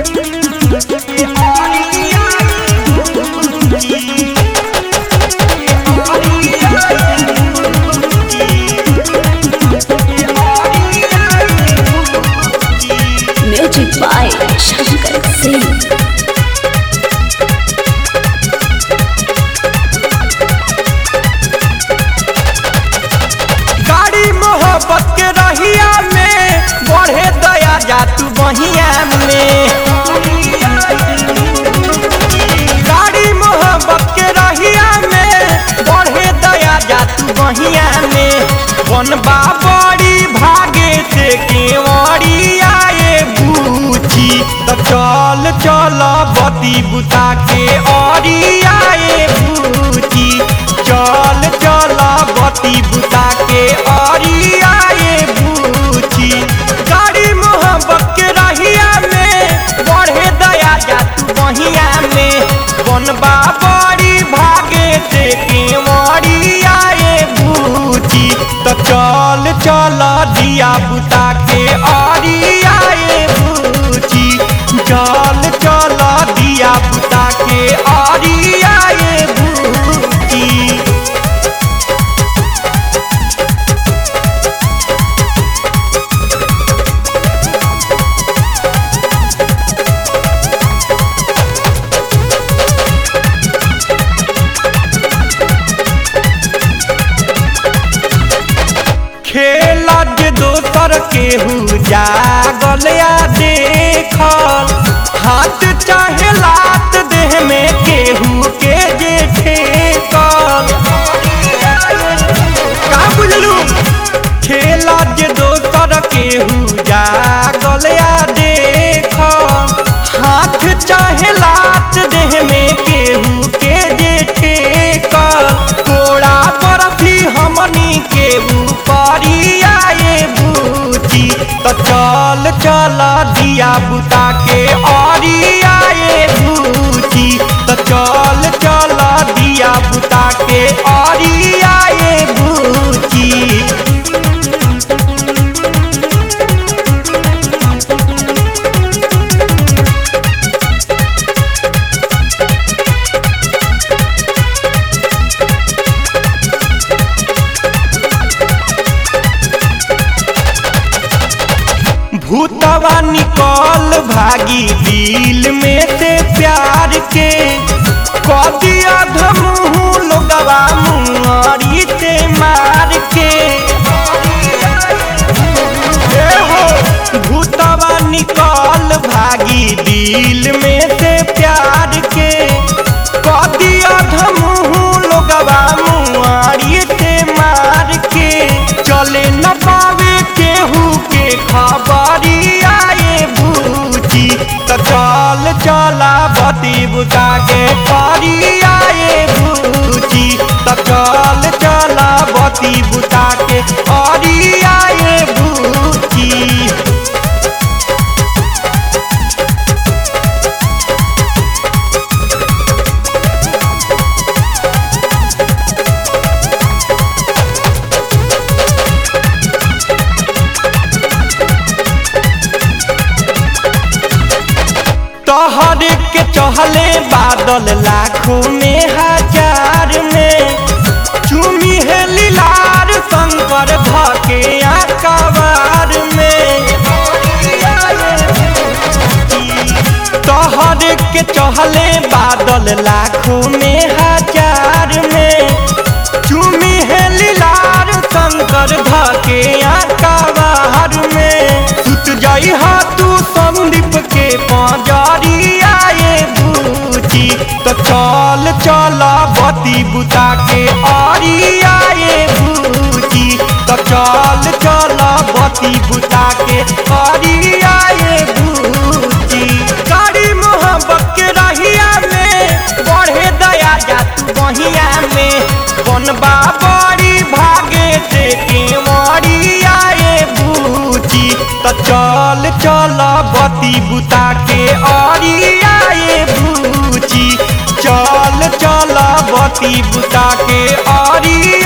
Music by Shankar Singh. गाड़ी मोहब्बत के रहिया में बढ़े दया जा तू बहिया में गाड़ी मोहब्बत के रहिया में बढ़े दया जा तू बहिया में बनबा बड़ी भागे से केवड़ी आए बूची तो चल चल बती बुता के औरी आए बूची चल चल बती बुता के औरी आए बूची गाड़ी मोहब्बत के रहिया में बढ़े दया जा तू बहिया में बनबा बड़ी भागे से केवड़ी आए बूची तो चल चल दिया बुता के औरी आए बूची चल चल दिया बुता के औरी आए बूची खेला जे दोसर केहू जागल या देखल हाथ चाहे लात देह में केहू के जे ठेकल का बुझलू खेला जे दोसर केहू जागल या देखल हाथ चाहे लात देह में केहू के जे ठेकल तोड़ा बरफी हमनी के ऊपरी आए बूची तो चल चल दिया बुता के औरी आए बूची तो चल चल दिया बुता के औरी आए बूची भूतवा निकल भागी दिल में से प्यार के कदिया धमुह लोगवा मुआरी से मार के ए हो भूतवा निकल भागी दिल में से प्यार के कदिया धमुह लोगवा मुआरी से मार के चले न पावे केहू के खबरी आए बूची तो चल चला बती बुता के परी आए बूची तो चल चला बती बुता के परी आए बूची तोहर के चहले बादल लाखों में हजार में चुमी है लीलार शंकर धके आकबार में तोहर के चहले बादल लाखों में हजार में चुमी है लीलार शंकर धके आकबार में सुत जाई हा तू संदीप के पाजारी आए बूची तो चल चल बती बुता के आरी आए बूची तो चल चल बती बुता के आरी आए बूची गाड़ी मोहब्बत के रहिया में बढ़े दया जा तू बहिया में बनबा बड़ी भागे से केवड़ी आए बूची तो चल चल बती बुता के औरी आए बूची चल चल बती बुता के औरी